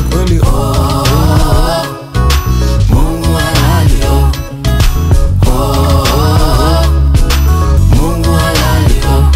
kweli oh. Mungu halali oh. Oh, Mungu halali oh.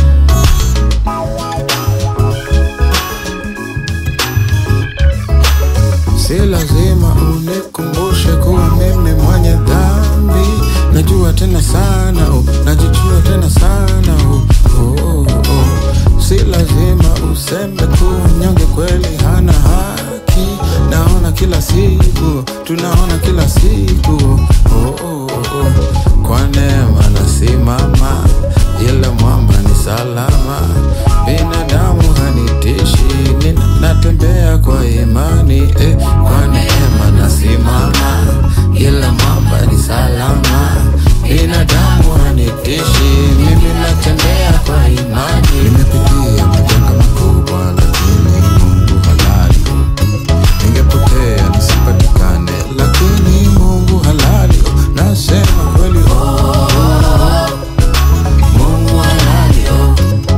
Si lazima unikumbushe kuwa mimi mwenye dhambi, najua tena sana oh, najijua tena sana oh, oh, oh. Si lazima useme kuwa mnyonge kweli hana haki, naona kila siku, tunaona kila siku oh, oh, oh. Kwa neema nasimama, ila mwamba ni salama, binadamu hanitishi, nina- natembea kwa imani eh, kwa neema nasimama, ila mwamba ni salama, binadamu hanitishi, mimi natembea kwa imani. Nimepitia majanga makubwa, lakini Mungu halali ningepotea nisipatikane, lakini Mungu halali, nasema kweli oh. Mungu halali oh.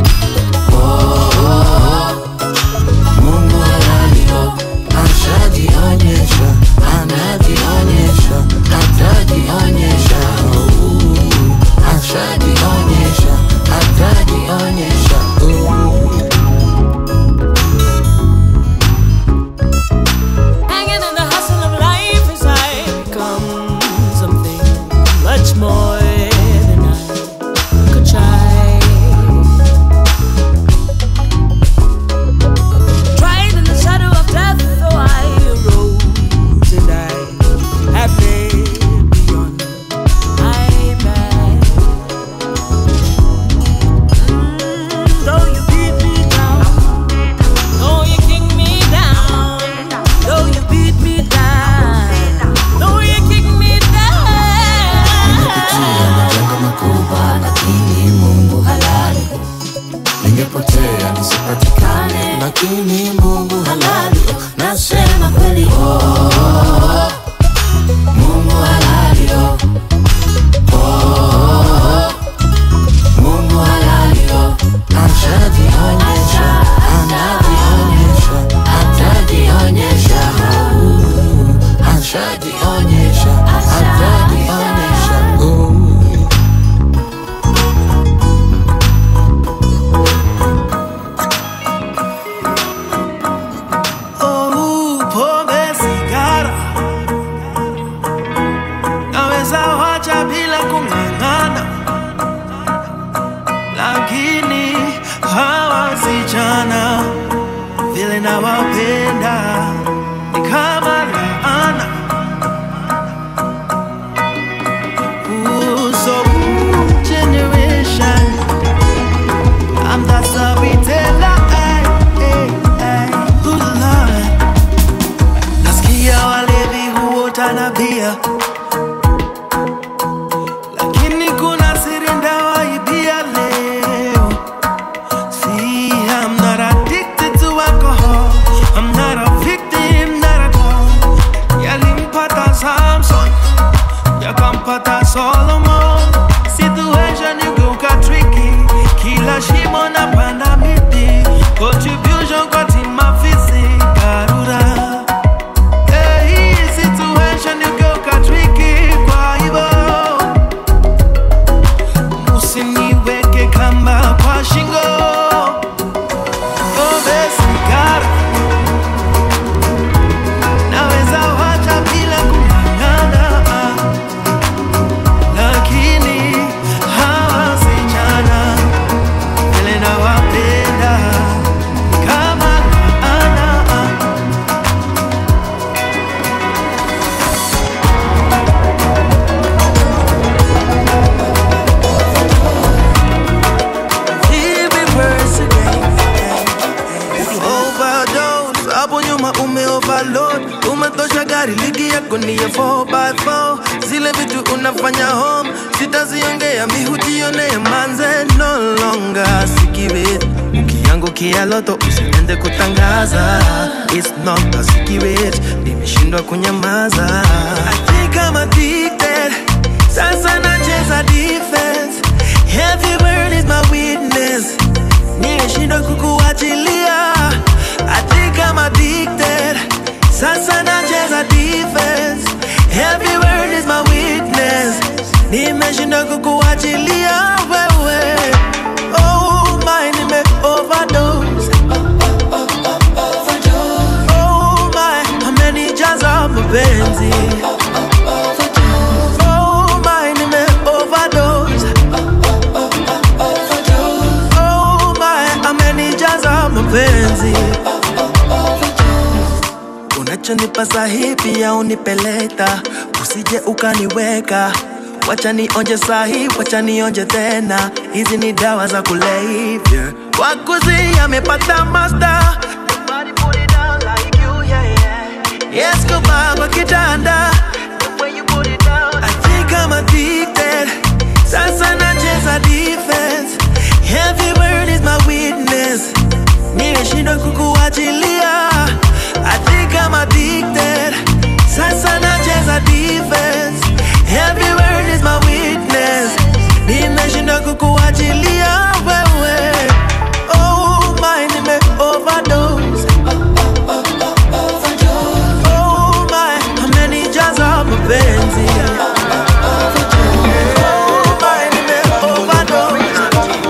Oh, Mungu halali oh. Ashajionyesha, anajionyesha, atajionyesha, oh. ashajionyesha, atajionyesha, oh. Hanging in the hustle of life as I become something much more than I could try. Tried in the shadow of death, though I arose and I have made beyond my man. Mm, though you beat me down. Though you kick me down, though you beat me down, though you kick me Nimepitia down. majanga makubwa, lakini Mungu halali. Ningepotea nisipatikane, lakini Mungu halali. Nasema kweli oh. Mungu halali oh. Oh, Mungu halali oh. Ashajionyesha, anajionyesha, atajionyesha, oh. ashajionyesha, atajionyesha, oh. Oh, pombe sigara naweza wacha bila kung'ang'ana, lakini hawa wasichana vile nawapenda ni kama laana. Ooh, so ooh, generation I'm the storyteller. ay, ay, ay. Ooh, Lord. Nasikia walevi huota na bia, lakini kuna siri ndawaibia leo. See, I'm not addicted to alcohol. I'm not a victim, not at all. Yalimpata Samson, yakampata Solomon. Situation igeuka tricky, kila shimo napanda miti. Contribution kwa timu afisi Karura. Hey, situation igeuka tricky, kwa hivyo usiniweke kamba kwa shingo. Pombe, sigara naweza wacha bila kung'ang'ana, lakini hawa wasichana vile nawapenda ni kama laana. Reverse again. Overdose, hapo nyuma ume overload, umetosha gari ligi yako ni ya 4x4 zile vitu unafanya home sitaziongea mihujionee manze no longer sikibit ukiangukia loto usiende kutangaza It's not a secret nimeshindwa kunyamaza I think I'm addicted sasa nacheza defense heavy burn is my weakness nimeshindwa kukuachilia I think I'm addicted nimeshinda kukuachilia wewe oh my nime overdose oh my amenijaza mapenzi oh my nime overdose oh my amenijaza mapenzi unachonipa sahi pia unipeleta usije ukaniweka wacha nionje sahi wacha nionje tena hizi ni dawa za kulevya wakuzi amepata master Nobody put it down like you, yeah, yeah. Yes, kuba kwa kitanda The way you put it down I think I'm addicted Sasa nacheza defense Every word is my witness Nimeshindwa kukuachilia I think I'm addicted Sasa nacheza defense Every word is my witness Nimeshindwa kukuachilia wewe Oh my nime overdose Oh my amenijaza mapenzi Oh my nime overdose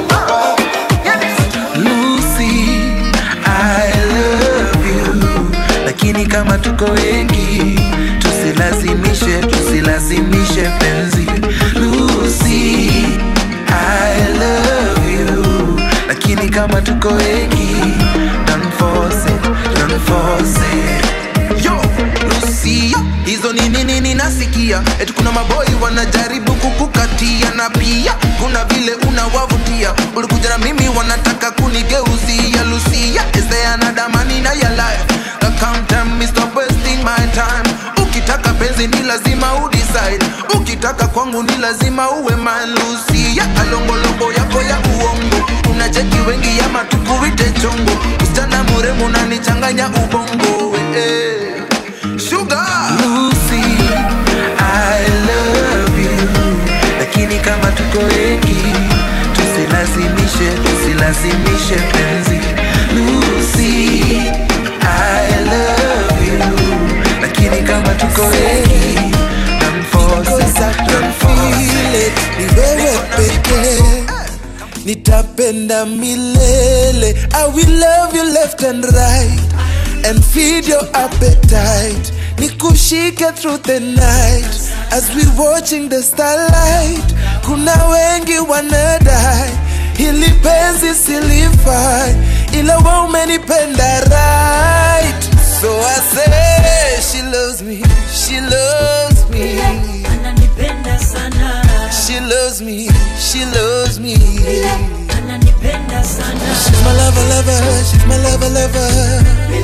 Lucy, I love you. Lakini kama tuko wengi, tusilazimishe, tusilazimishe penzi. Lucy, I love you. Lakini kama tuko wengi, don't force it, don't force it. Yo, Lucy, hizo ni nini ninasikia? Eti kuna maboi wanajaribu kukukatia na pia kuna vile unawavutia. Ulikuja na mimi wanataka kunigeuzia. Lucia, is there another man in your life? Now come tell me stop wasting my time. Ukitaka penzi ni lazima udecide. Ukitaka kwangu ni lazima uwe man Lucia. Alongolongo yako ya uongo unacheki wengi ama tukuite chongo. Msichana mrembo unanichanganya ubongo eh. Sugar Lucy, I love you. Lakini kama tuko wengi, tusilazimishe, tusilazimishe penzi. Lucy, I love you. Lakini kama tuko wengi, don't force it, don't force it. ni wewe pekee nitapenda milele i will love you left and right and feed your appetite nikushike through the night as we watching the starlight kuna wengi wanadai hili penzi silifai ila wa umenipenda right so i say she loves me she loves me ananipenda sana She loves me, she loves me. ananipenda sana She's my lover, lover, she's my lover, lover.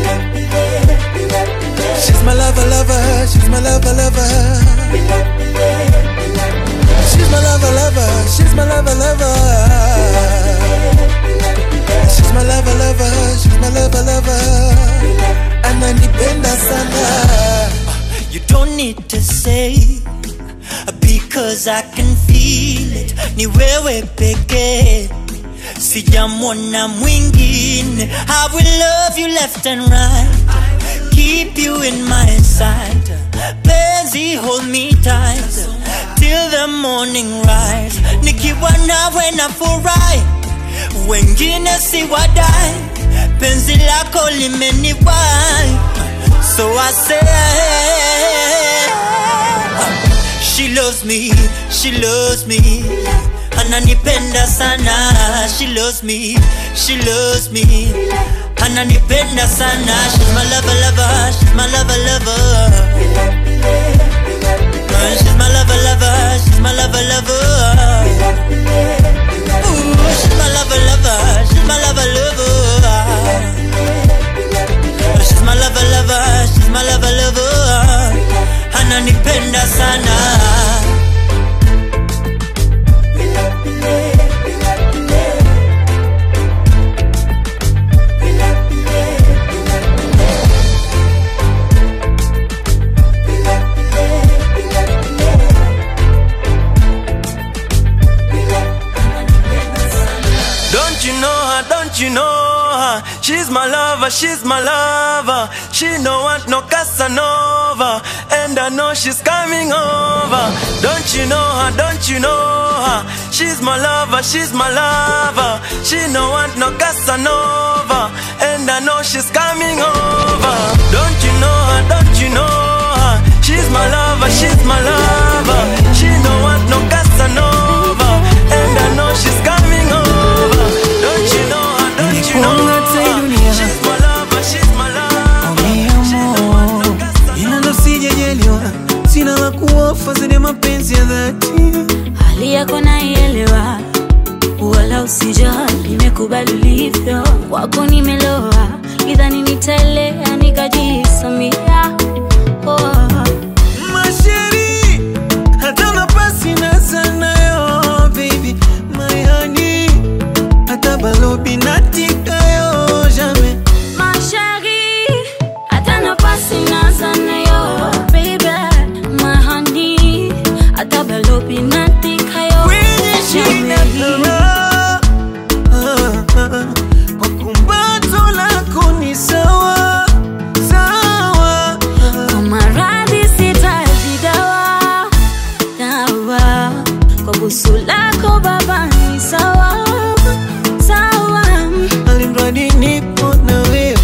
She's my lover, lover, she's my lover, lover. She's my lover, lover, she's my lover, lover. She's my lover, lover, she's my lover, lover. Ananipenda sana. You don't need to say because I can feel it. Ni wewe pekee, sijamwona mwingine. I will love you left and right, keep you in my sight. Penzi, hold me tight till the morning rise. Nikiwa nawe nafurahi, wengine si wadai. Penzi lako limeniwai, so I say. She loves me, she loves me Ananipenda sana She loves me, she loves me Ananipenda sana She's my lover, lover She's my lover, lover Uh, She's my lover, lover She's my lover, lover Ooh, she's my lover, lover She's my lover, lover She's my lover, lover She's my lover, lover Ananipenda sana Don't you know her? Don't you know her? She's my lover, lover, she's my lover. She no want no Casanova, and I know she's coming over. Don't you know her? Don't you know her? She's my lover, she's my lover. She no want no Casanova, and I know she's coming over. Don't you know her? Don't you know her? She's my lover, she's my lover. She no want no Casanova, and I know she's coming over. Don't you know her? Don't you know her? She's my lover, she's my lover. She no want no Casanova. ila ndo sijajaliwa sina la kuofa zile mapenzi ya dhati hali yako naielewa wala usijali nimekubali ulivyo kwako nimeloa idhani nitaelea nikajisamia oh. masheri hata nafasi na sanayo baby mayani hata balobi natikayo jamais Mashari, hata nafasi naza nayo, baby, my honey, hata balobi natikayo. kwenye shida kama kwa kumbato lako ni sawa sawa Kwa maradhi sitaji dawa, dawa. Kwa busu lako baba ni sawa, sawa. alimradi nipo na wewe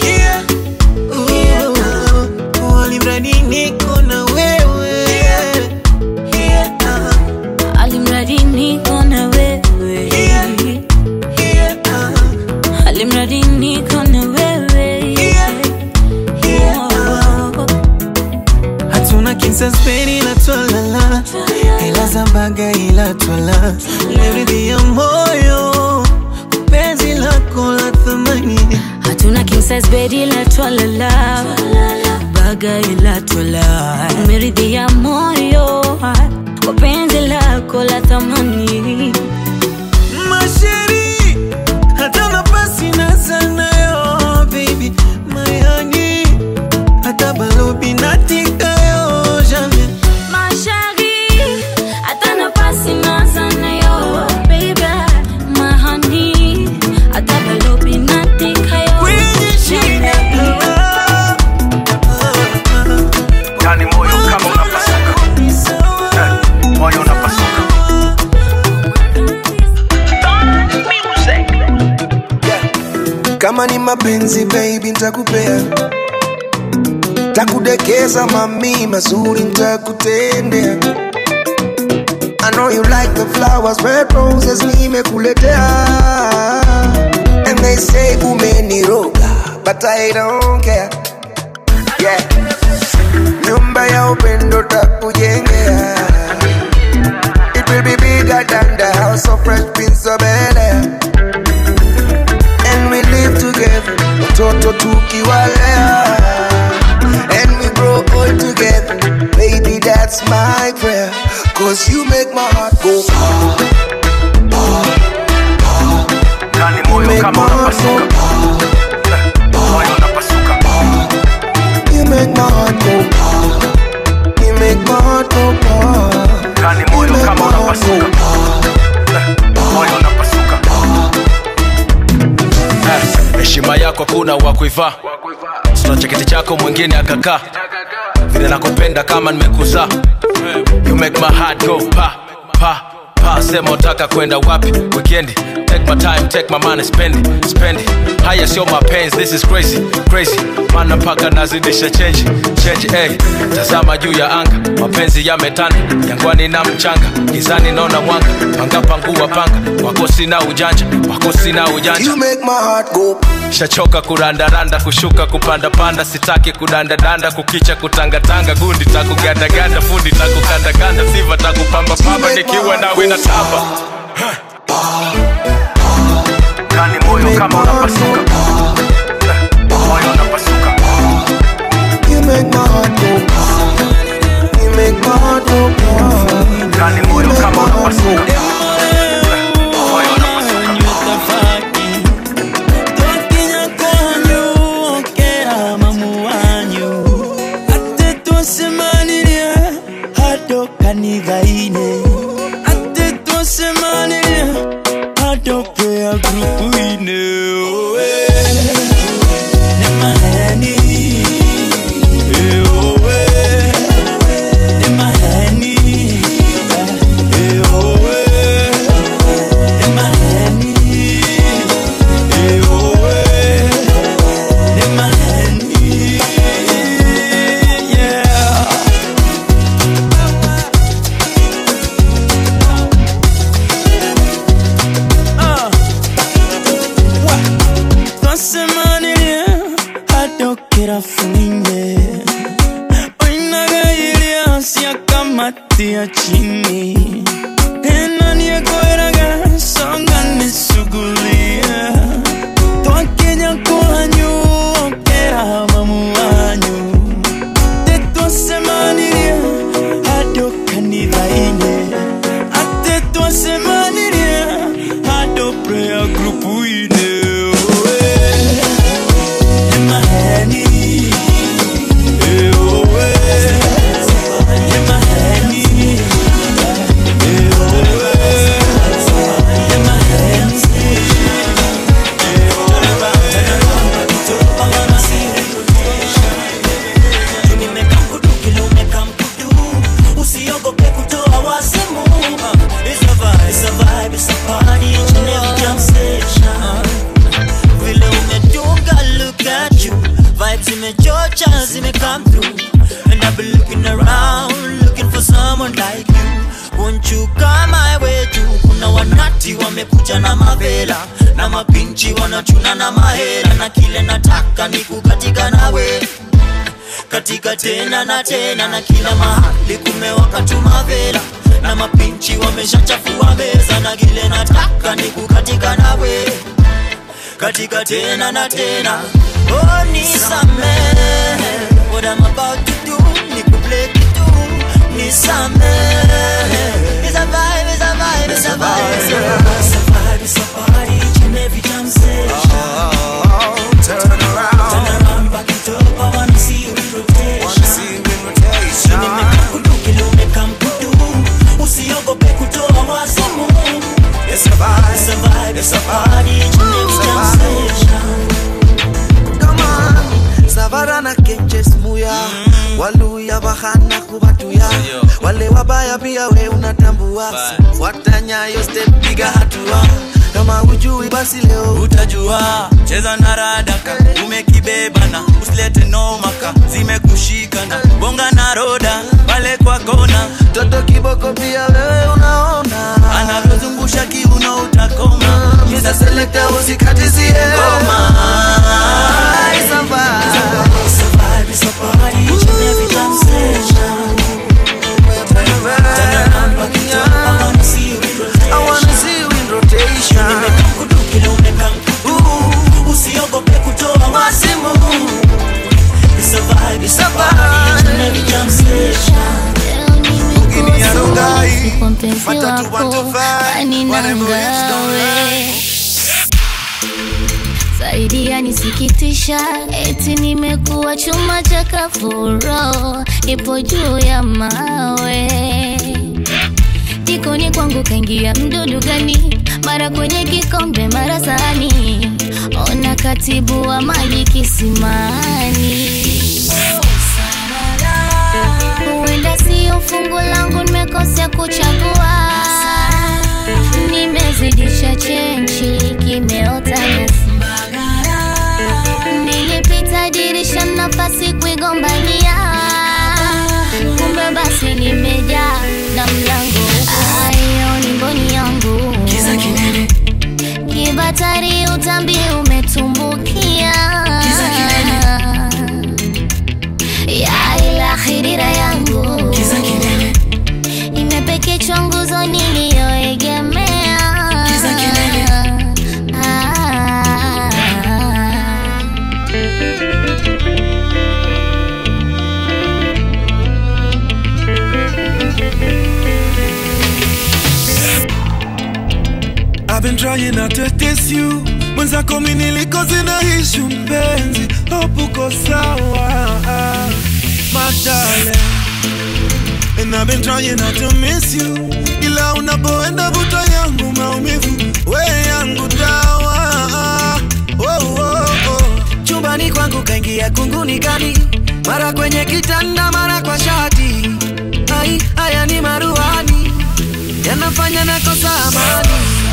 Oh, alimradi niko na wewe Ah, Alimradi niko na wewe. ah. Alimradi niko na wewe. Oh. hatuna kinsaspeni ila twalala ila zambaga ila twala leridhi ya moyo penzi lako la thamani hatuna king size bed ila twalala baga ila twala umeridhia moyo kwa penzi lako la thamani masheri hata nafasi na sanayo baby mayani hata balobi natikayo jamais mashari hata nafasi nazanayo baby mahani hata balobi natikayo kwenye shida kama yani moyo kama unapasuka ni sawa moyo unapasuka kama ni mapenzi baby ntakupea takudekeza mami mazuri ntakutendea I know you like the flowers, red roses nimekuletea And they say umeniroga, but I don't care Yeah Nyumba ya upendo takujengea It will be bigger than the house of fresh prince of Bel-Air and we live together watoto tukiwalea and we grow old together baby that's my prayer cause you make my heart go ah, yani you moyo make my kama heart go unapasuka ah, moyo unapasuka you make my heart go ah, you make my heart go ah, yani you moyo make my kama heart go unapasuka ah, moyo unapasuka Eh, heshima yako kuna wa kuivaa sina cheketi chako mwingine akakaa vile nakupenda kama nimekuzaa you make my heart go pa pa pa sema utaka kwenda wapi weekendi take my time take my money spend it, spend it. haya sio mapenzi this is crazy crazy mana mpaka nazidisha change change hey. tazama juu ya anga mapenzi yametanda jangwani na mchanga gizani naona mwanga panga pangua panga wako sina ujanja wako sina ujanja you make my heart go shachoka kurandaranda kushuka kupandapanda sitaki kudandadanda kukicha kutangatanga gundi takugandaganda fundi takukandakanda siva takupambapamba nikiwa nawe na tamba kani moyo kama unapasuka moyo unapasuka you make my heart go ah, you make my heart go ah, kani you moyo make my kama heart go unapasuka moyo unapasuka Tokinya kwanyu okera mamu wanyu ate twasemanire hado kanitha-inĩ ate twasemanire hado prayer group-inĩ kamati ya chini enaniyekoeraga songa nisugulia twakenya kwanyu okera mamu wanyu tetwasemanirie hado kanithaine ate twasemaanirie hado prayer group ine emaheni eowe emaheni usiogope kutoa wasimu It's a vibe, it's a vibe, it's a party each and every jam session vile umedunga look at you vibes zimechocha zime come through and I've been looking around looking for someone like you won't you come my way too kuna wanati wamekuja na mavela na mapinchi wanachuna na mahela na kile nataka ni kukatika nawe katika tena na tena na kila mahali kumewaka tu mavela na mapinchi wameshachafua meza na kile nataka ni kukatika nawe katika tena na tena oh nisamehe what I'm about to do ni kuplay kitu nisamehe it's a vibe it's a vibe it's a vibe it's a vibe it's a party each and every jam session Turn around. turn around back it up I wanna see you in rotation Wanna see you in rotation. Nimekudu kile umekamkudu usiogope kutoa wazimu It's a vibe. It's a vibe, it's a party each and every jam session Come on. savara na kenches muya waluya bahana kubatuya wale wabaya pia we unatambua watanyayo step piga hatua kama ujui basi leo utajua cheza na radaka umekibebana usilete nomaka zimekushikana bonga na roda pale kwa kona toto kiboko pia wewe unaona anavyozungusha kiuno utakoma Mr. Selector usikatizie ngoma It's a vibe. It's a vibe, it's a party each and every jam session Turn around, back it up, I wanna see you in rotation I wanna see you in rotation Nimekudu kile umekamkudu usiogope kutoa wazimu It's a vibe, it's a party each and every jam session Ngini ya Rongai. kwa mpenzi Matatu wako 125, ani whatever it's done nangawe zaidi yanisikitisha eti nimekuwa chuma cha kafuro ipo juu ya mawe jikoni kwangu kaingia mdudu gani mara kwenye kikombe mara sahani ona katibu wa maji kisimani huenda sio fungu langu nimekosea kuchagua nimezidisha chenchi kimeota nyasi nilipita dirisha nafasi kuigombania kumbe basi nimejaa na mlango ayo ni mboni yangu kibatari utambi umetumbukia ya ila khirira yangu imepekechwa nguzo niliyoegemea Ah. I've been trying not to diss you mwenzako mi nilikoze na ishu mpenzi hopuko sawa my darling And I've been trying not to miss you ila unapoenda vuta yangu maumivu we yangu dawa oh, oh, oh. chumbani kwangu kaingia kunguni kali mara kwenye kitanda mara kwa shati ai haya ni maruani yanafanya nakosa amani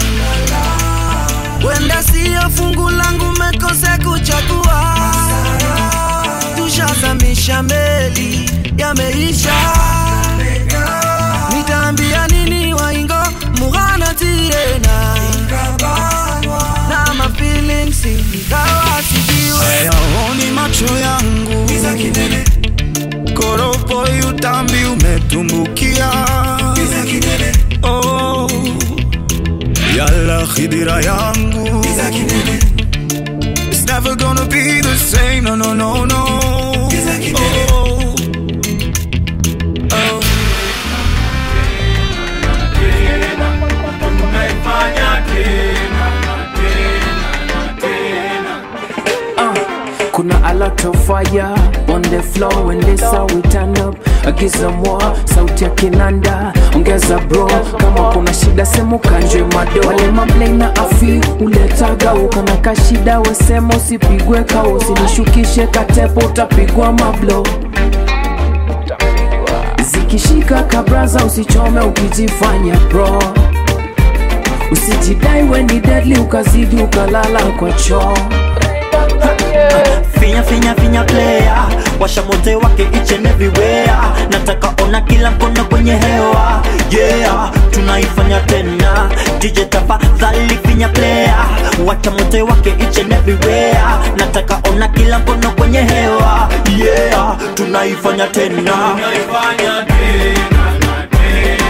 wenda siyo fungu langu mekose kuchagua tushazamisha meli yameisha nitaambia nini waingo mughana tirena na mafilings ikawa sijiwe hayaoni macho yangu koropo you kitambi umetumbukia oh, yala khidira yangu It's never gonna be the same, no, no, no, no. Oh, oh. Kuna a lot of fire on the floor and this how we turn up agiza mwa sauti ya kinanda ongeza bro kama kuna shida semu kanje mado wale mablei na afi uletaga ukana kashida wesema usipigwe kao usinishukishe katepo utapigwa mablo zikishika kabraza usichome ukijifanya pro usijidai weni deadly ukazidi ukalala kwa choo finya finya finya player washa mote wake each and everywhere nataka ona kila mkono kwenye hewa yeah tunaifanya tena dj tafadhali finya player wacha mote wake each and everywhere nataka ona kila mkono kwenye hewa yeah tunaifanya tena tunaifanya tena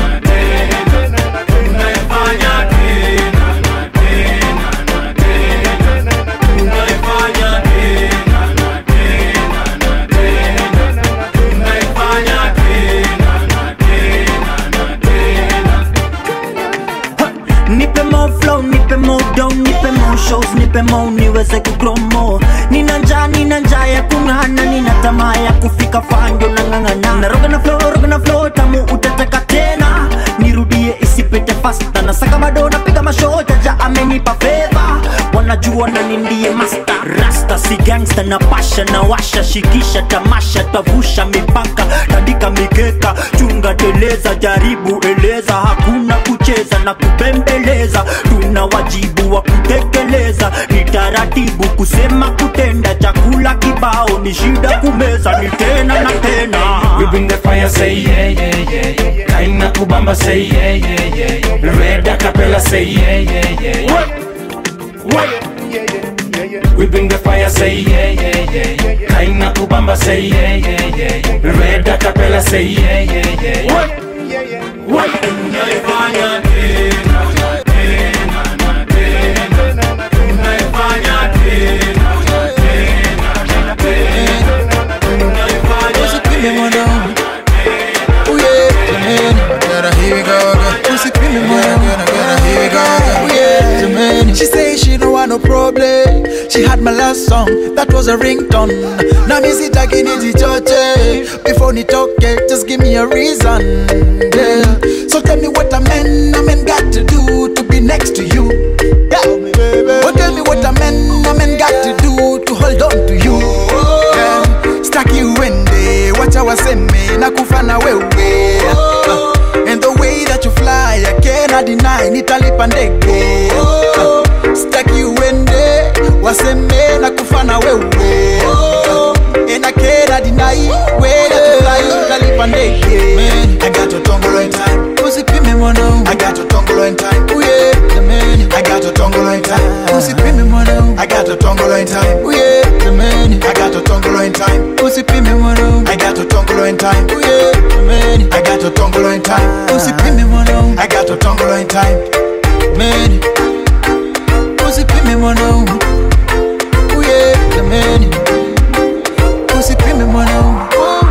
nipe more flow nipe more down nipe more shows nipe more niweze kugrow more nina njaa nina njaa ya kung'ana nina tamaa ya kufika fando na ng'ang'ana naroga na flow roga na flow tamu utataka tena nirudie isipite fasta nasaka bado napiga mashow jaja amenipa fedha wanajua nani ndiye master rasta si gangsta na pasha na washa shikisha tamasha tavusha mipaka tandika mikeka chunga teleza jaribu eleza hakuna kucheza na kupembeleza tuna wajibu wa kutekeleza ni taratibu kusema kutenda chakula kibao ni shida kumeza ni tena na tena We bring the fire, say yeah, yeah, yeah, yeah. Kaina kubamba, say yeah, yeah, yeah, yeah. Red acapella, say yeah, yeah, yeah, yeah. We bring the fire, say yeah, yeah, yeah, yeah. Kaina kubamba, say yeah, yeah, yeah, yeah. Red acapella, say yeah, yeah, yeah, yeah. Tunaifanya tena, tena, na tena. Tunaifanya tena, tena, na tena. Tunaifanya Usipime mwanangu Oh yeah, jamani Gotta here we go again Usipime mwanangu Gotta here we go again Oh yeah, jamani She say she don't want no problem She had my last song That was a ringtone Na mi sitaki nijichoche Before nitoke Just give me a reason Yeah So tell me what a man A man got to do To be next to you Yeah Oh tell me what a man A man got to do To hold on to you Yeah Staki uende Wacha waseme Na kufa na wewe Uh, And the way that you fly I cannot deny Nitalipa ndege Uh, Staki uende Waseme na kufa na wewe Uh, And I cannot deny Way that you fly Nitalipa ndege Man, I got your tongue in time Usipime mwanangu I got your tongue in time Oh yeah, jamani I got your tongue in time Usipime mwanangu I got your tongue in time Oh yeah, jamani I got your tongue in time Usipime mwanangu I got your tongue in time Oh yeah, jamani I got your tongue in time Usipime mwanangu I got your tongue in time Man Usipime mwanangu Oh yeah, jamani Usipime mwanangu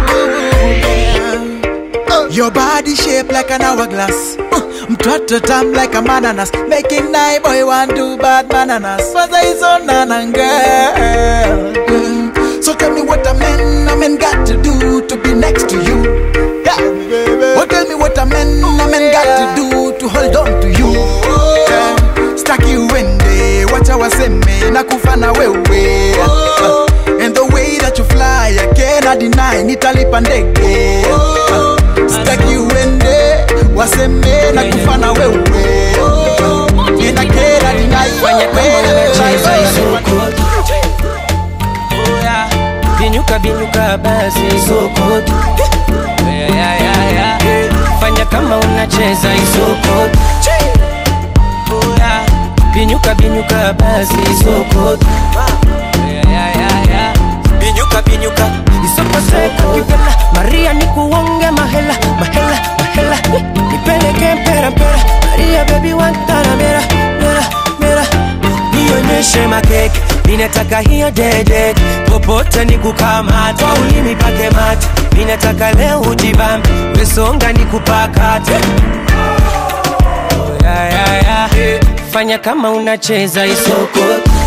Your body shaped like an hourglass. Uh, Mtoto tam like a mananas. Making night boy want to bad bananas. Was I so nana girl? Mm. So tell me what a man, a man got to do to be next to you. Yeah. Oh, tell me what a man, a man got to do to hold on to you. Yeah. Staki uende, wacha waseme na kufa na wewe. Uh, And the way that you fly, I cannot deny, nitalipa ndege. Uh, Staki uende, waseme na kufa na wewe. And I cannot deny, Fanya kama way that you unacheza fly. isoko Oya, binyuka binyuka basi isoko Yeah, yeah, yeah, yeah. Fanya kama unacheza isoko Oya, binyuka binyuka basi isoko Yeah, yeah, yeah, yeah. Binyuka binyuka isoko seka kipela Maria nikuwa nionyeshe makeke minataka hiyo dede popote ni kukamata ulimi pake mate minataka leo ujibambe wesonga ni kupakate oh, yeah, yeah, yeah. fanya kama unacheza isoko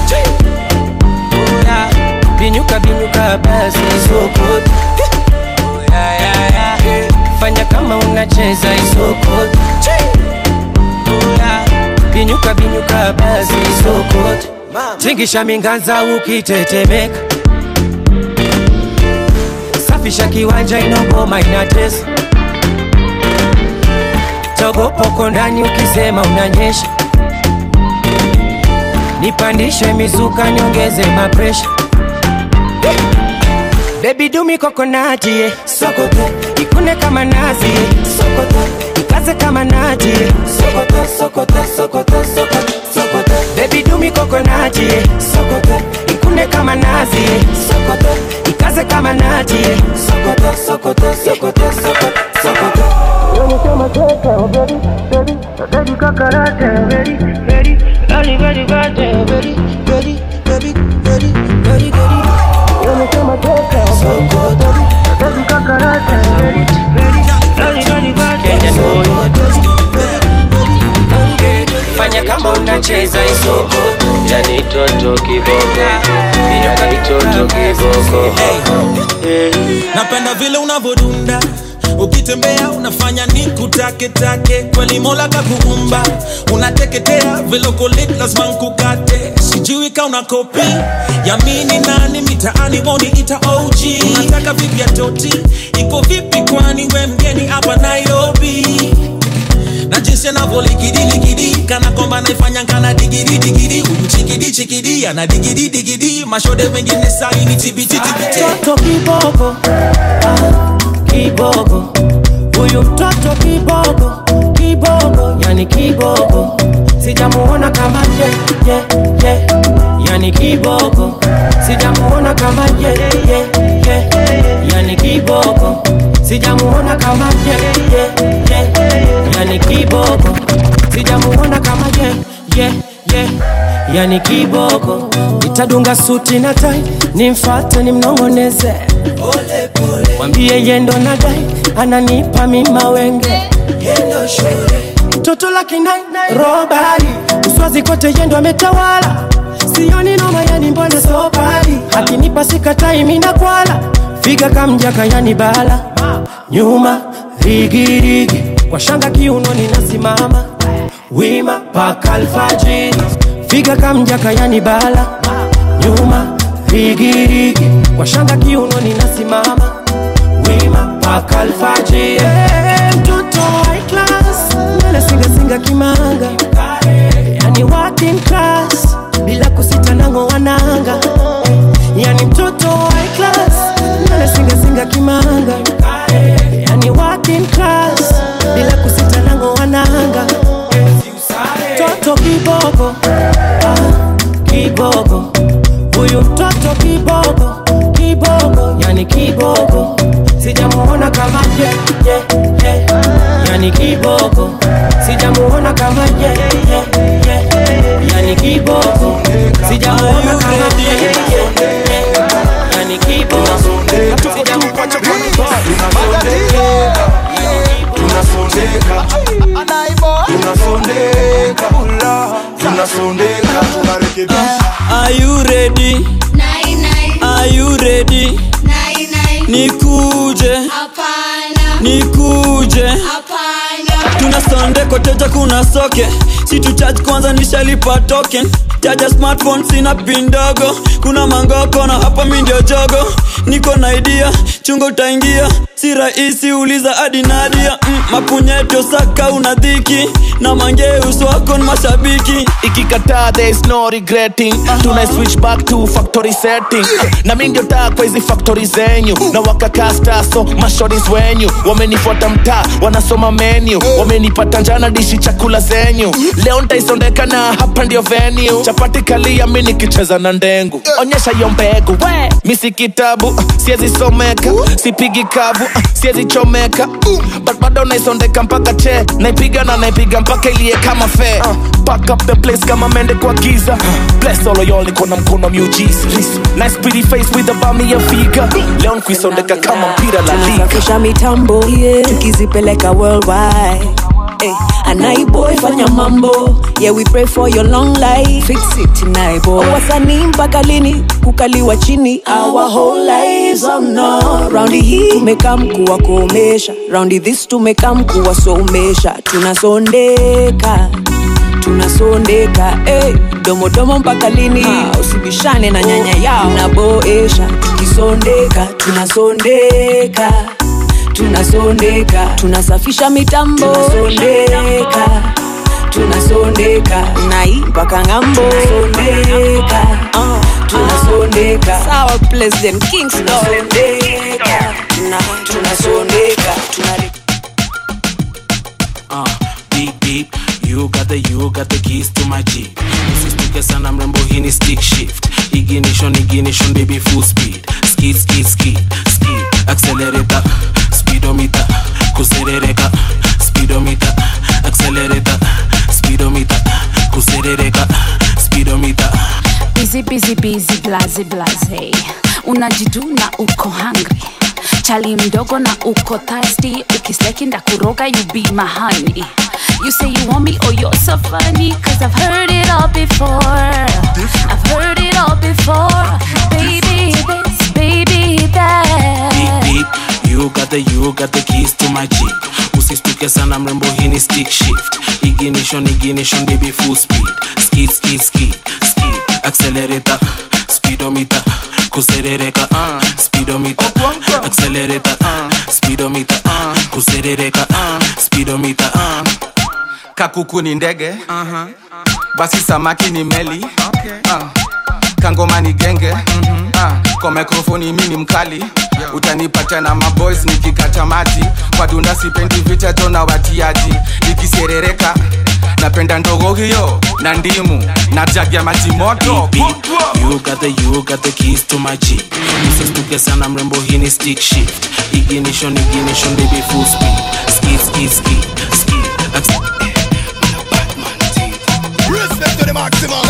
Oh, yeah. binyuka binyuka basi isoko Oh, yeah, yeah, yeah. fanya kama unacheza isoko Oh, yeah. binyuka binyuka basi isoko tingisha minganza ukitetemeka safisha kiwanja inogoma inatesa togopoko ndani ukisema unanyesha nipandishe mizuka niongeze mapresha bebi dumi kokonati ye sokoto ikune kama nazi ye sokoto ikaze kama nati ye sokoto sokoto sokoto sokoto sokoto bebi dumi kokonati ye sokoto ikune kama nazi ye sokoto ikaze kama nati ye sokoto sokoto sokoto sokoto sokoto Yoni kama teka, oh baby, baby, baby kakarate, baby, baby, baby, baby, baby, baby, baby, baby, baby, baby, baby. Yoni kama teka, oh baby, baby, baby kakarate, baby, baby, baby, baby, baby, fanya kama unacheza isoko yani toto kiboko yani toto kiboko napenda vile unavodunda ukitembea unafanya ni kutaketake kweli mola kakuumba unateketea vilokolit lazima nkukate sijui ka una kopi yamini nani mitaani woni ita og unataka vipya toti iko vipi kwani we mgeni hapa nairobi na jinsi anavyoligidiligi kana kwamba naifanya kana digidi digidi huyu chikidi chikidi ana digidi digidi mashode wengine saini tibititibiti mtoto kiboko ah, kiboko huyu mtoto kiboko kiboko yani kiboko sijamuona kama ye, ye, ye. yani kiboko sijamuona kama ye, ye, ye. yani kiboko sijamuona kama ye, ye, ye. yani kiboko sijamuona kama ye, ye, ye. yani kiboko itadunga suti na tai nimfate nimnongoneze mwambie yendo na dai ananipa mima wenge toto la kinai robari uswazi kote yendo ametawala sioni noma yani mbona sobari akinipa sikatai mina kwala figa kamjaka yani bala nyuma rigirigi kwa shanga kiunoni nasimama wima paka alfajiri figa kamjaka yani bala nyuma rigirigi kwa shanga kiunoni nasimama wima paka alfajiri yeah, mtoto high class nywele singasinga kimanga yani working class bila kusita nango wananga yani mtoto high class nywele singasinga kimanga yani working class bila kusita nango wananga toto kiboko ah, kiboko huyu mtoto kiboko kiboko yani kiboko sijamuona kama ye, ye, ye. yani kiboko sijamuona kama ye, ye, ye. yani kiboko sijamuona kama ye, ye, ye. yani kiboko sijamuona kama tunasondeka tunasondeka tunasondeka tunarekebisha Are you ready? Are you ready? Nikuje, nikuje. Tuna sonde koteja kuna soke si tu charge kwanza nishalipa token chaja smartphone sina pin ndogo kuna mangoko na hapa mi ndio jogo niko na idea chungo utaingia si rahisi uliza hadi nadia mm, mapunyeto saka una dhiki na mangeus wako ni mashabiki ikikataa there is no regretting tuna switch back to factory setting na mi ndio taa kwa hizi factory zenyu na wakakasta so mashoris wenyu wamenifuata mtaa wanasoma menu wamenipata njana dishi chakula zenyu leo ntaisondeka na hapa ndio venue chapati kalia mi nikicheza na ndengu onyesha hiyo mbegu we mi si kitabu uh, siezi someka sipigi kavu uh, siezi chomeka uh, but bado naisondeka mpaka che naipiga na naipiga mpaka ilie kama fe uh, pack up the place kama mende kwa giza bless all of y'all niko na mkono miujiza nice pretty face with a bummy ya figa leo nkuisondeka kama mpira la liga tunasafisha mitambo yeah. tukizipeleka worldwide Hey, anaiboy fanya mambo yeah we pray for your long life fix it naiboy wasanii mpaka lini kukaliwa chini our whole lives oh no raundi hii tumekam kuwakomesha raundi this tumekam kuwasomesha tunasondeka tunasondeka hey, domodomo mpaka lini usibishane na nyanya yao naboesha tukisondeka tunasondeka tunasondeka tunasafisha mitambo tunasondeka tunasondeka nai mpaka ng'ambo tunasondeka uh, tunasondeka sawa president kingston tunasondeka na tunasondeka tunale uh, beep beep you got the you got the keys to my jeep usistuke sana mrembo hii ni stick shift ignition ignition baby full speed skid skid skid skid accelerator speedometer kuserereka speedometer accelerator speedometer kuserereka speedometer busy busy busy blaze blaze unajiduna uko hungry chali mdogo na uko thirsty ukisleki ndakuroga you be my honey you say you want me oh you're so funny cause i've heard it all before i've heard it all before baby this baby that beep beep you got the you got the keys to my jeep usistuke sana mrembo hii ni stick shift ignition ignition baby full speed skid skid skid skid accelerator speedometer kuserereka uh, speedometer accelerator uh, speedometer uh, kuserereka uh, speedometer uh. kakuku ni ndege uh-huh. basi samaki ni meli okay. uh. kangoma ni genge mm-hmm. uh. kwa mikrofoni mi ni mkali yeah. utanipata na maboys nikikata maji kwa dunda sipendi vichacho na watiaji nikiserereka napenda ndogo hiyo na ndimu na jagi ya maji moto Beep, beep. You got the you got the keys to my jeep usistuke sana mrembo hii ni stick shift ignition ignition baby full speed skid skid skid skid Acc- Respect to the maximum.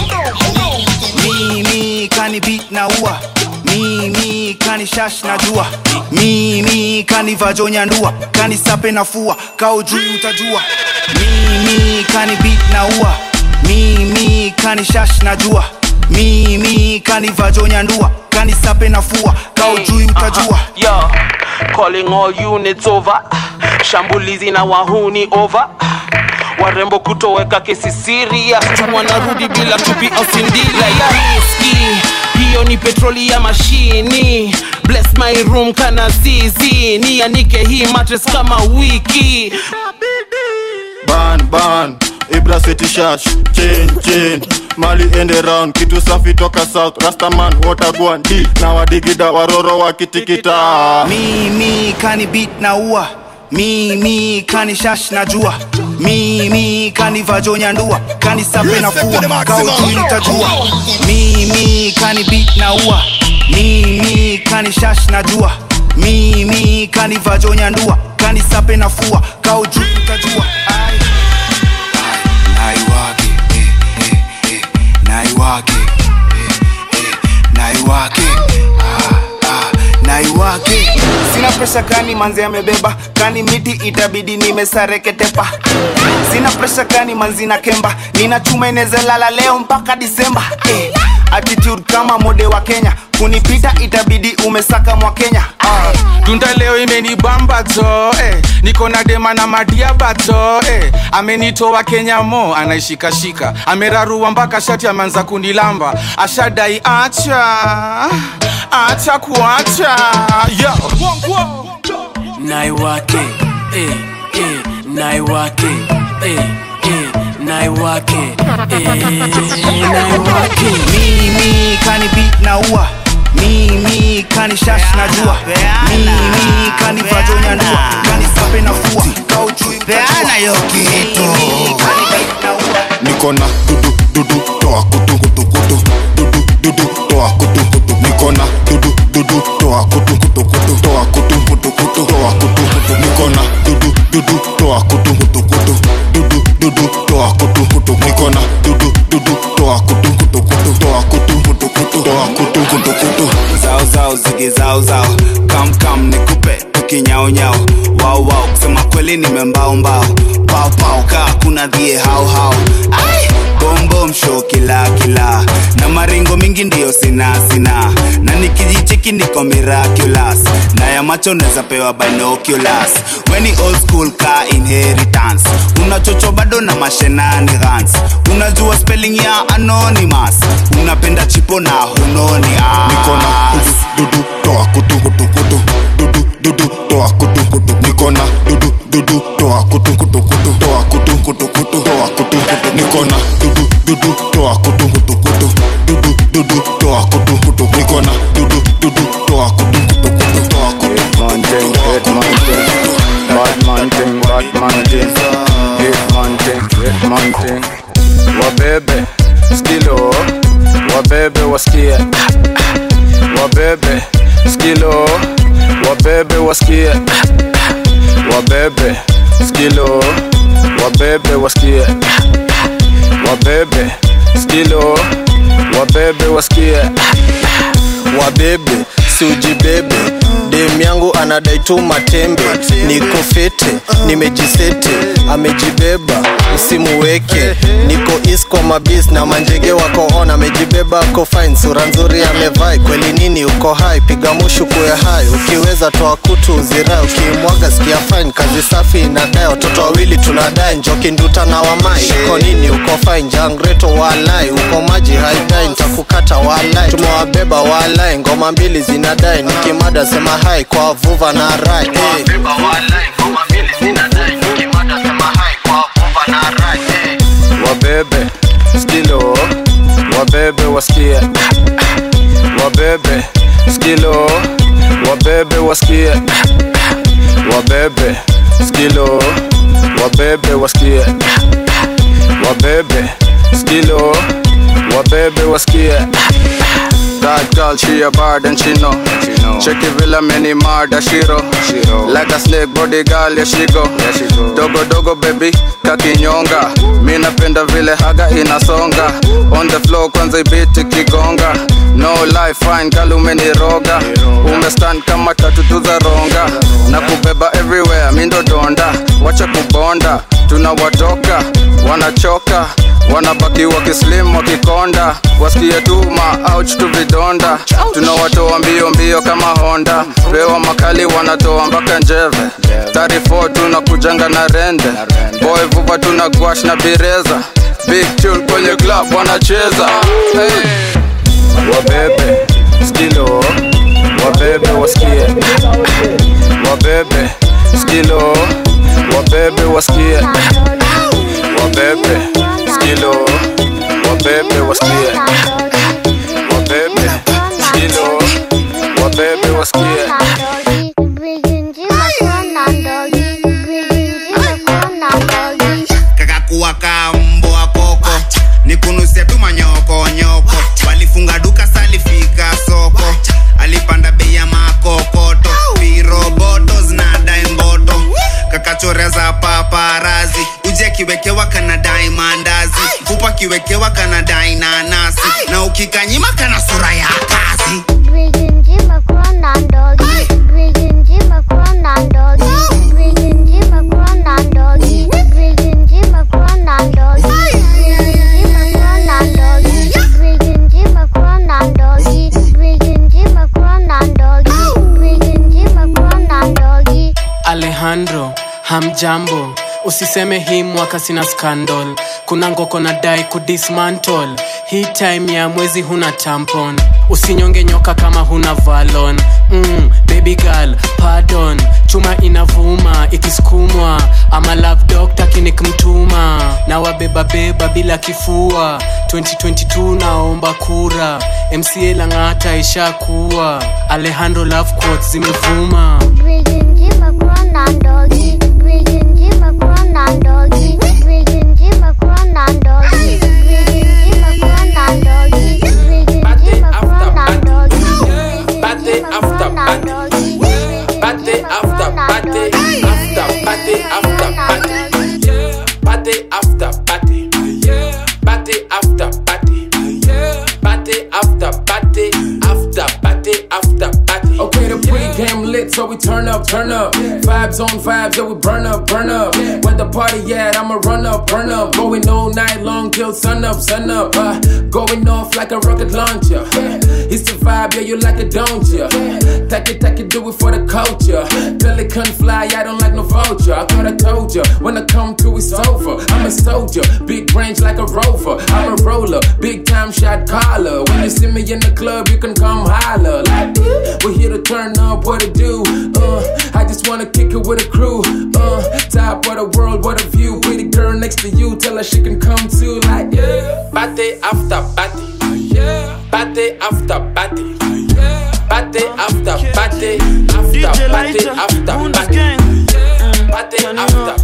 mimi kani beat na ua mimi kani shash na jua mimi kani vajonya ndua kani sape na fua kao juu utajua mimi kani beat na ua mimi kani shash na jua mimi kani vajonya ndua kani sape na fua kao juu utajua Yo, calling all units over shambulizi na wahuni over warembo kutoweka kesi serious tu wanarudi bila tupi au sindila ya riski hiyo ni petroli ya mashini bless my room kana zizi nianike hii matres kama wiki ban ban ibra city shash chain chain mali ende round kitu safi toka south rastaman watagwan d na wadigida waroro wakitikita mimi kani beat na ua mimi kani shash na jua mimi kani vajonya ndua kani sape na fua kao juu utajua mimi kani beat na ua mimi kani shash na jua mimi kani vajonya ndua kani sape na fua kao juu utajua Ai. naiwake eh, eh, eh, naiwake eh, eh, naiwake ah, ah, naiwake sina presha kani manzi amebeba kani miti itabidi nimesareketepa sina presha kani manzi na kemba nina chuma inezalala leo mpaka disemba eh, attitude kama mode wa kenya kunipita itabidi umesaka mwa kenya ah. tunda leo imenibamba to eh. niko na dema na madiaba to eh. amenitoa kenya mo anaishikashika amerarua mpaka shati ameanza kunilamba ashadai acha acha kuacha yeah. naiwake eh, eh, naiwake eh, eh, naiwake eh, naiwake mimi kani beat na ua mimi kani shash na jua mimi kani vajonya ndua kani sape na fua kao juu peana yo kitu niko na dudu dudu toa kutu kutu kinyaunyao wau wau kusema kweli nimembaombao paupau kaa kuna dhie hauhau Ai! bombom show kila kila na maringo mingi ndiyo sina sina na nikijicheki niko miraculous na ya macho neza pewa binoculars weni old school ka inheritance unachocho bado na mashenanigans unajua spelling ya anonymous unapenda chipo na hunoni Nikona dudu toa kutu kutu kutu dudu dudu toa kutu kutu nikona dudu dudu toa kutu kutu kutu toa kutu kutu kutu toa kutu kutu nikona dudu dudu toa kutu kutu kutu dudu dudu toa kutu kutu nikona dudu dudu toa kutu kutu kutu toa kutu man thing, hit man thing, bad man thing, bad man thing, hit man thing, hit man thing. wabebe skilo wabebe wasikie wabebe skilo wabebe wasikie wabebe skilo wabebe wasikie wabebe skilo wabebe wasikie wabebe siujibebe dem yangu anadai tu matembe niko fete nimejisete amejibeba usimuweke niko isko mabis na manjege wako on amejibeba ako fine sura nzuri amevai kweli nini uko hai piga mushu kuwe hai ukiweza toa kutu uzirai ukimwaga sikia fine kazi safi inadai watoto wawili tunadai njoki nduta na wamai uko nini uko fine jangreto walai uko maji haidai ntakukata walai tumewabeba walai ngoma mbili zinadai nikimada sema hai kwa vuva na rai hey. wabebe skilo wabebe wasikie wabebe skilo wabebe wasikie wabebe skilo wabebe wasikie wabebe skilo wabebe wasikie That girl, she a bad and she know. Check it villa many murder shiro. Like a snake body girl, yeah she go. Dogo dogo baby, kakinyonga. Mi napenda vile haga inasonga. On the floor kwanza ibiti kigonga. No life fine girl umeniroga. Umestand kama tatu tu za ronga. Na kubeba everywhere, mi ndo donda. Wacha kubonda, tunawatoka, wanachoka wanabaki wakislim wakikonda wasikie tu maouch tu vidonda tunawatoa mbio mbio kama honda pewa makali wanatoa mpaka njeve 34 tunakujanga na rende boy vuva tuna gwash na bireza big tune kwenye club wanacheza hey. wabebe skilo wabebe wasikie wabebe skilo wabebe wasikie wabebe skilo wabebe wasikie wabebe skilo wabebe wasikie kakakuwa ka mbwa koko nikunusia tu manyokonyoko walifunga duka salifika soko alipanda bei ya makokoto piroboto zinadai mboto kakachoreza paparazi uji akiwekewa kanadai mandazi fupa akiwekewa kanadai nanasi na ukikanyima kana sura ya kazi alejandro hamjambo usiseme hii mwaka sina scandal kuna ngoko na dai kudismantle hii time ya mwezi huna tampon usinyonge nyoka kama huna valon mm, baby girl pardon chuma inavuma ikisukumwa ama love doctor kinikmtuma na wabebabeba bila kifua 2022 naomba kura mca lang'ata ishakuwa alejandro love quotes zimevuma Party after party. Party after party. After party after party. Party after party. Party after party. Party after party. After party after party. Okay, the pregame lit, so we turn up, turn up. Vibes on vibes, yeah, we burn up, burn up. Where the party at, I'ma run up, burn up. Going all night long till sun up, sun up. Uh, going off like a rocket launcher. It's the vibe, yeah, you like it, don't ya? Take it, take it, do it for the culture. Pelican fly, I don't like no vulture. I thought I told ya, when I come to, it's over. I'm a soldier, big range like a rover. I'm a roller, big time shot caller. When you see me in the club, you can come holler. Like, we're here to turn up, what to do. Uh, I just wanna kick it with a crew. Uh, top of the world, what a view. Pretty girl next to you, tell her she can come too. Like, yeah. Party after party. Yeah. Party after party. Party after party. After party after party. Party after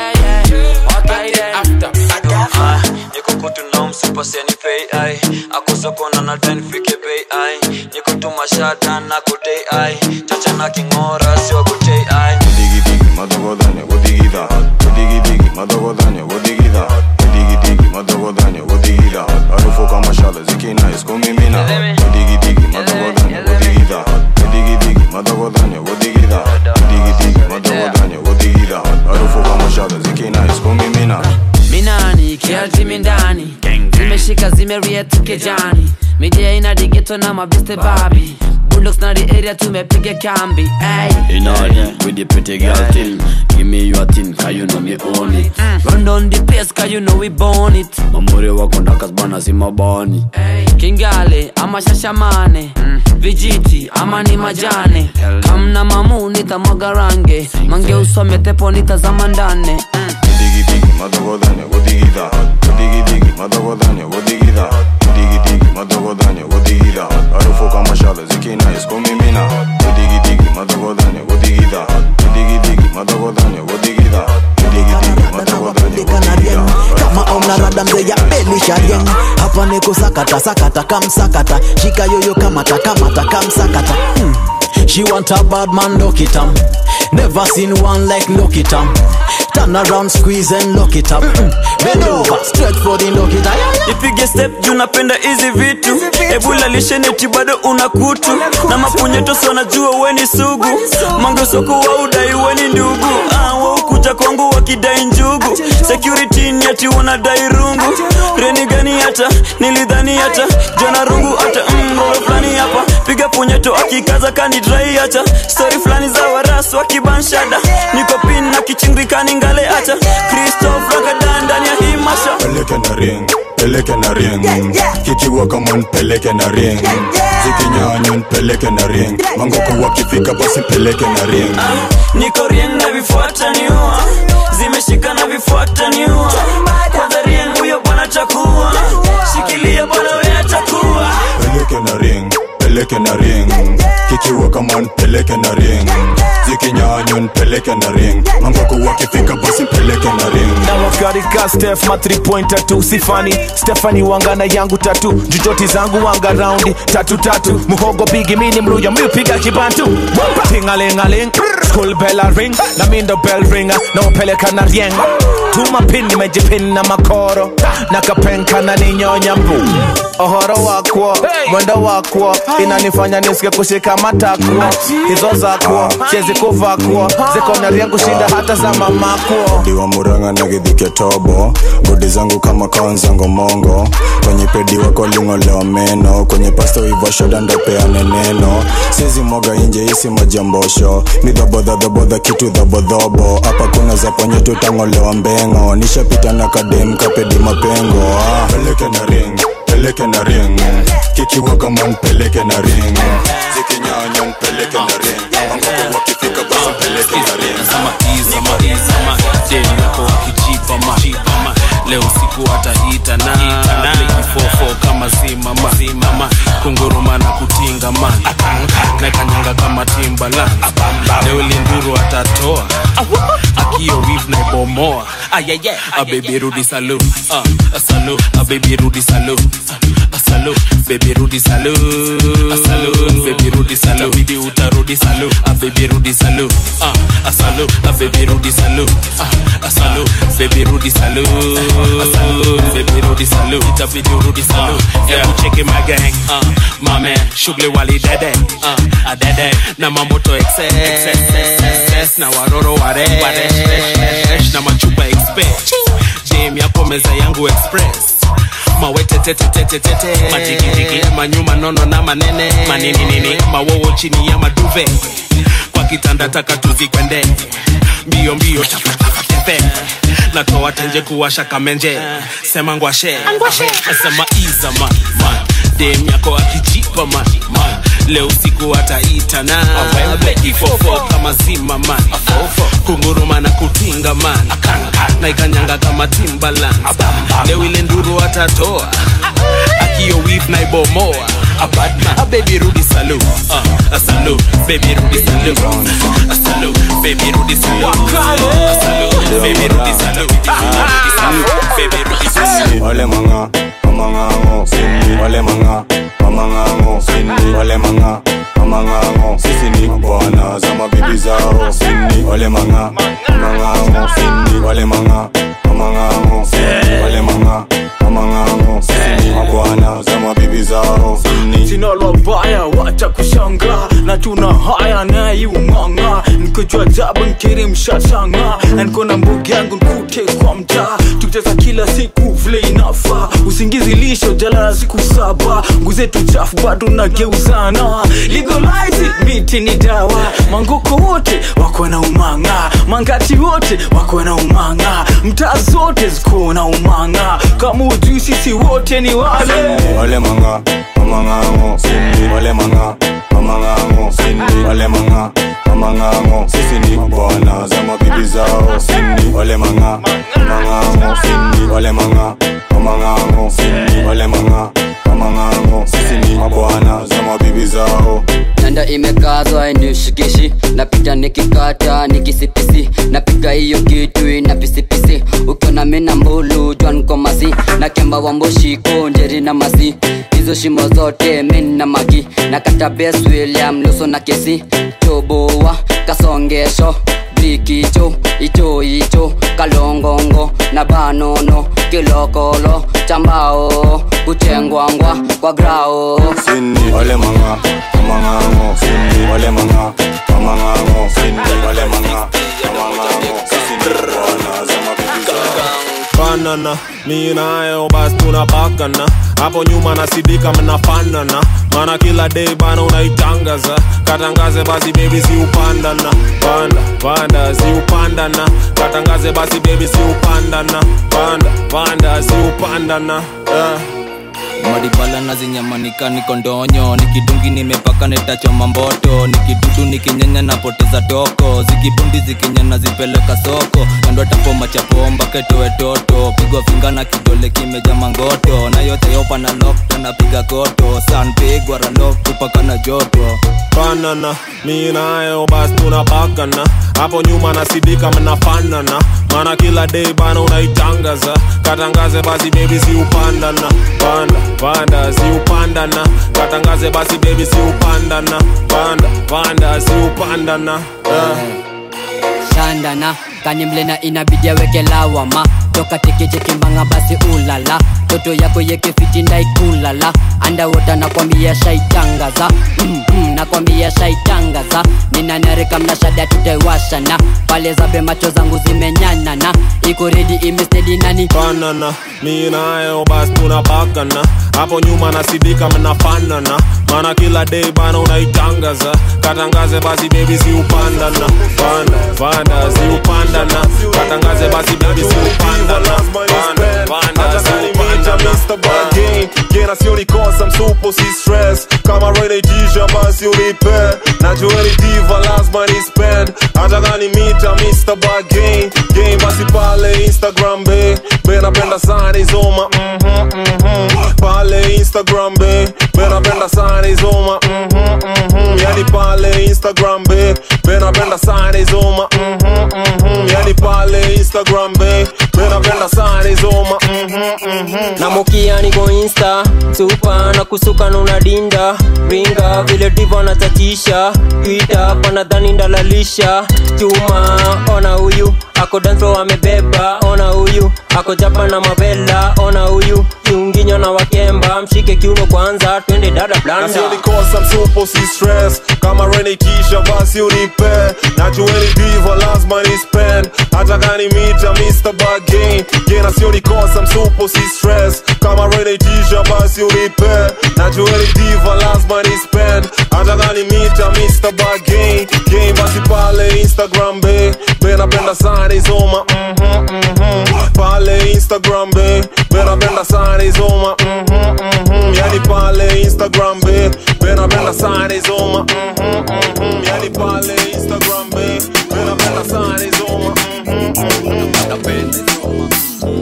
party. after Ah, niko kutu na msupa seni pay ai akusokona na ten fike pay ai niko tu mashata na kutei ai chacha na kingora sio kutei ai Digi digi madogodanya godigida Digi digi madogodanya godigida Digi digi madogodanya godigida Harufu kama shale zikina iskumimina Digi digi madogodanya godigida Digi digi madogodanya godigida Digi digi madogodanya godigida Harufu kama shale zikina iskumimina minani kialtimi ndani zimeshika zimeriet kejani midia ina digeto na mabiste babi bulldogs na the area tumepiga kambi ay. In order with the pretty girl thing. Give me your thing, cause you know me own it. run down the place cause you know we born it Mamuri wako ndakas bana si mabani. kingale ama shashamane vijiti ama ni majane kamna mamu nitamwaga range mange usome tepo nitazama ndane Digi digi madogodanya godigida Digi digi madogodanya godigida Digi digi madogodanya godigida Harufu kama shale zikina iskumimina Digi digi madogodanya godigida Digi digi madogodanya godigida Digi digi madogodanya godigida kama ona rada mzee ya belisha yang hapa niko sakata sakata kamsakata shika yoyo kamata kamata kamsakata hmm. She want a bad man, lock it up. Never seen one like lock it up. Turn around, squeeze and lock it up. Mm. Bend over, straight for the lock it up. ipige step juu napenda hizi vitu ebula lisheneti bado una kutu na mapunyetoso najua weni sugu mangesoko wa udai weni ndugu ah, waukuja kwangu wakidai njugu security ni ati wanadai rungu reni gani hata nilidhani hata jana rungu hata mgoro fulani hapa piga punyeto akikaza kanidrai hata stori fulani za warasu wakibanshada niko pin na kichingikani ngale hata kristof ragadan ndani ya hii masha Peleke na ring, peleke na ring Kikiwa kama nipeleke na ring Zikinyanya nipeleke na ring Mangoko wakifika basi peleke na ring niko rien na vifuata niua zimeshika na vifuata niua kwanza rien huyo bwana chakua shikilia bwana we atakuwa Peleke na ring, peleke na ring Kikiwa kama nipeleke na ring Zikinyanya nipeleke na ring Mangoko wakifika basi peleke na ring na wakarika stef ma 3 pointer tu sifani stefani wangana yangu tatu jujoti zangu wanga raundi tatu tatu muhogo bigi mini mluya miupiga kibantu tingalingaling school bell a ring na mindo bell ringa na wapeleka na rieng tuma pin nimejipin na makoro na kapenka na ninyonya mbu ohoro wakwo mwendo wakwo inanifanya nisike kushika matakwo hizo zakwo siezi kuvakwo ziko na rieng kushinda hata za mamakwo diwa muranga na githike tobo bodi zangu kama kaonzango mongo kwenye pedi wako lingolewa meno kwenye pasto ivo shoda ndopeane neno sizi moga inje isi majambosho ni dhobodhadhobodha kitu dhobodhobo hapa kuna za ponye tutangolewa mbengo nishapita na kadem kapedi mapengo ah. peleke na ring peleke na ring kikiwa kama npeleke na ring zikinyanya npeleke na ring angoko wakifika basi peleke na ring yako wakijipa ma leo siku ataita na fofo kama zimama zimama kunguruma na kutinga man na kanyanga kama timbala leo linduru atatoa akio wiv na ibomoa abebi rudi salu uh, salu abebi rudi salu uh, asalu baby rudi salu asalu baby rudi salu bidi utarudi salu ah baby rudi salu ah asalu ah baby rudi salu ah asalu baby rudi salu asalu baby rudi salu itabidi urudi salu hebu cheki my gang ah my man shughuli wali dede ah adede na mamoto excess excess na waroro ware waresh na machupa express jam yapo meza yangu express mawetetetetetete majigijigi manyuma nono na manene manini nini mawowo chini ya maduve kwa kitanda taka tuzikwende mbio mbio tepe natoa tenje kuwasha kamenje sema ngwashe sema iza man man dem yako akijipa man man leo usiku ataitana bekifofo kama zima man kunguruma na kutinga man na ikanyanga kama timbaland leo ile nduru atatoa akio wif na ibomoa abadman a baby rudi salu uh, a salu baby rudi salu a salu baby rudi salu a salu baby rudi salu rudi salu baby rudi salu wale manga mamangango sini wale manga mamangango sini wale manga mamangango sisi ni bwana za mabibi zao sini wale manga mamangango sini wale manga mamangango sini wale manga mamangango sisi ni mabwana za mabibi zao sini sina lobaya wacha kushanga na tuna haya naiumanga nikojua jaba nkiri mshashanga na niko na mbogi yangu nkute kwa mtaa tukicheza kila siku vile inafa usingizi lisho jala na siku saba nguzetu chafu bado nageuzana legalize miti ni dawa mangoko wote wako na umanga mangati wote wako na umanga mtaa zote ziko na umanga kama ujui sisi wote ni wale wale manga mamangango sini wale manga mamangango sini wale manga mamangango sisi ni bwana za mabibi zao sini wale manga mamangango sini wale manga mamangango sini wale manga mamangango sisi ni mabwana za mabibi zao nanda imekazwa inishikishi napita nikikata nikisipisi napiga hiyo kitu ina pisipisi ukiona mina mbulu jwankomasi na kemba wamboshiko njeri na masi hizo shimo zote min na magi na kata bes william luso na kesi choboa kasongesho blikicho icho icho kalongongo na banono kilokolo chambao kuchengwangwa kwa grao sini wale manga mamangango sini wale manga mamangango sini wale manga mamangango sisi ni bwana za mabibi zao banana mi nayo basi tunapakana hapo nyuma nasidika mnafanana mana kila day bana unaitangaza katangaze basi bebi si upandana panda panda si upandana katangaze basi bebi si upandana panda panda si upandana yeah. maribala na zinyamanika niko ndonyo nikidungi nimepaka netachoma mboto nikidudu nikinyanya napoteza toko zikibundi zikinyana zipeleka soko kando tapo machapomba ketoe toto pigwa finga na kidole kimeja mangoto na yote yopa na lokta napiga koto san pigwa ralok tupaka na joto banana mi nayo basi tunapakana hapo nyuma nasidika mnafanana mana kila day bana unaitangaza katangaze basi bebi si upandana panda panda si upandana katangaze basi bebi si upandana panda panda si upandana yeah. shandana kanimlena inabidi aweke lawama toka tekechekimbanga basi ulala toto yako yekefiti ndaikulala andawota nakwambia shaitangaza mm, mm, nakwambia shaitangaza ninanarika mnashada tutaiwashana pale zabe macho zangu zimenyanana iko redi imestedi nani banana mi nayo basi tunapakana hapo nyuma nasidika mnafanana mana kila day bana unaitangaza katangaze basi bebi si upandana panda panda si upandana katangaze basi bebi si upandana panda panda si upandana Mr. Bargain Gena si unikosa msupo si stress kama renetisha basi unipe najua ni diva lazima ni spend hata kani mita Mr. Bargain game basi pale Instagram be be napenda sana izoma mhm mhm pale Instagram be be napenda sana izoma mhm mhm yani pale Instagram be be napenda sana izoma mhm mhm yani pale Instagram be be napenda sana izoma mhm na mokia niko insta supa na kusuka na unadinda ringa vile divo anatatisha twita panadhani ndalalisha chuma ona huyu ako danso amebeba ona huyu ako japa na mavela ona huyu kiunginyo na wakemba mshike kiuno kwanza twende dada na blanda sio nikosa msupo si stress kama rene kisha basi unipe najueni diva lazima ni spend hata gani mita mr bagain gena sio nikosa msupo si stress kama rene kisha basi unipe najueni diva lazima ni spend hata gani mita mr bagain game basi pale instagram be be napenda sana izoma mhm mhm pale instagram be be napenda sana izoma mhm mhm yani pale instagram be be napenda sana izoma mhm mhm yani pale instagram be be napenda sana izoma mhm mhm napenda izoma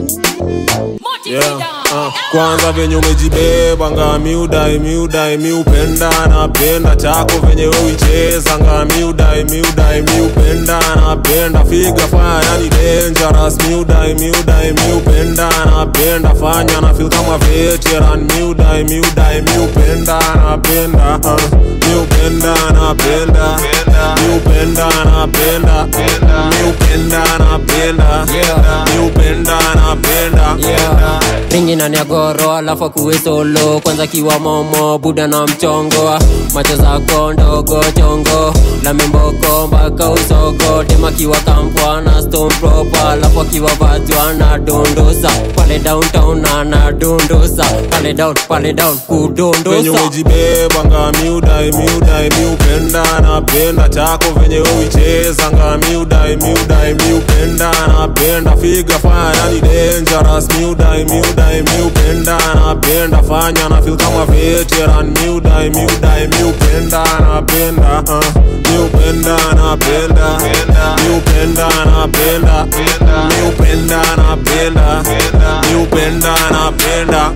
yeah. uh, kwanza venye umejibeba nga miudai miudai miupenda napenda chako venye uicheza nga miudai miudai miupenda napenda figa faya yani dangerous miudai miudai miupenda napenda fanya na feel kama veteran miudai miudai miupenda napenda uh, miupenda napenda miupenda napenda miupenda napenda miupenda napenda ringi nani ya goro alafu akuwe solo kwanza kiwa momo buda na mchongo macho zako ndogo chongo la mimboko mpaka usogo dema kiwa kampwa na stone proper alafu akiwa vatwa na dondosa pale downtown na na dondosa pale down pale down venye kudondosa umejibeba nga miudai miudai miupenda napenda chako venye uicheza nga miudai miudai miupenda napenda figa faya yani dangerous miudai miudai miupenda napenda fanya na feel kama veteran miudai miudai miupenda napenda uh, miupenda napenda miupenda napenda miupenda napenda miupenda napenda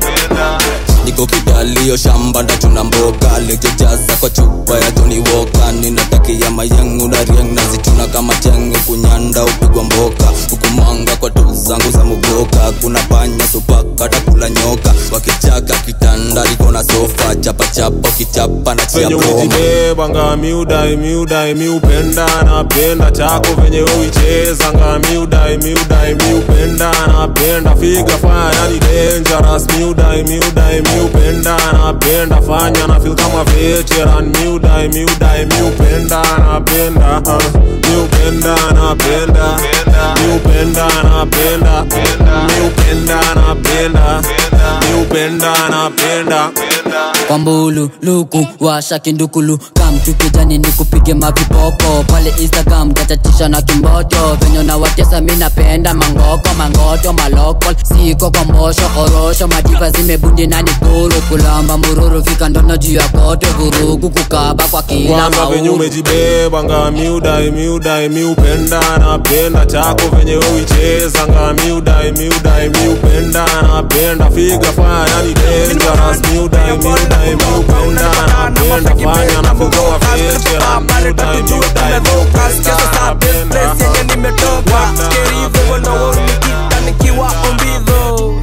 niko kidalio shamba ndachuna mboga lejejaza kwa chupa ya Johnny Walker ninatakia mayangu na riang nazituna kama chengo kunyanda upigwa mboka hukumanga kwa tu zangu za muboka kuna panya supaka takula nyoka wakichaka kitanda liko na sofa chapa chapa ukichapa na chia venye broma umejibeba nga miudai miudai miupenda napenda chako venye uicheza nga miudai miudai miupenda napenda figa faya yani dangerous miudai miudai miupenda napenda fanya na feel kama veteran miudai miudai miupenda napenda uh, miupenda napenda miupenda napenda miupenda napenda miupenda napenda kwa mbulu luku washa kindukulu kam tukijani ni kupige mavipopo pale instagram tachachisha na kimboto venye na watesa mi napenda mangoko mangoto maloko siko kwa mbosho orosho madiva zimebundi na nikuru kulamba mururu fika ndono juu ya kote vurugu kukaba kwa kila kwanza venye mauru umejibeba nga miudai miudai miupenda napenda chako venye uicheza nga miudai miudai miupenda napenda figa faya yani dangerous miudai miudai miupenda napenda fanya na feel kama veteran miudai miudai miupenda napenda nimetoka kerivo hivyo ndo uniita nikiwa ombidho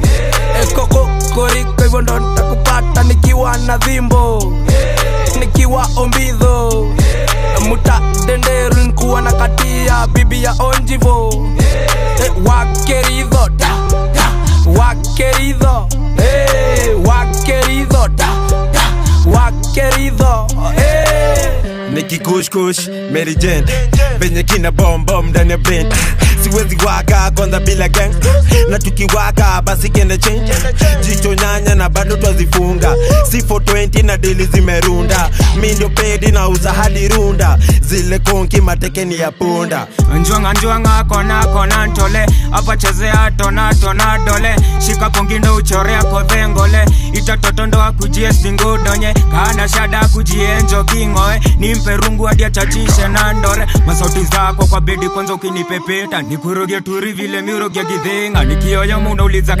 ekokokoriko hivyo ndo nitakupata nikiwa na dhimbo nikiwa ombidho muta denderu nkuwa na katia bibi ya onjivo Eh, wakeridho da, da, wakeridho Eh, wakeridho da, da, wakeridho Eh. nikikushkush merijen venye kina bombom ndani ya brain siwezi waka kwanza bila gang na tukiwaka basi kende change jicho nyanya na bado twazifunga si 420 na dili zimerunda mi ndio pedi na uza hadi runda zile konki matekeni ya punda njwanga njwanga kona kona ntole apa chezea tona tona dole shika kongindo uchorea kodhengole itatotondo akujie singudonye kana shada akujie njokingoe nimpe rungu hadi achachishe na ndore masauti zako kwa bedi kwanza ukinipepeta nikuroge turi vile miuroge gidhinga nikioyo munauliza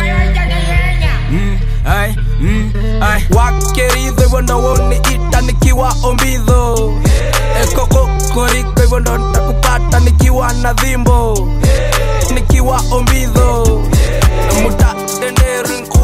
mm, ai, mm, ai. wakeridho hivyo ndo uniita nikiwa ombidho ekokokoriko hivyo ndo nitakupata nikiwa na dhimbo nikiwa ombidho muta denderu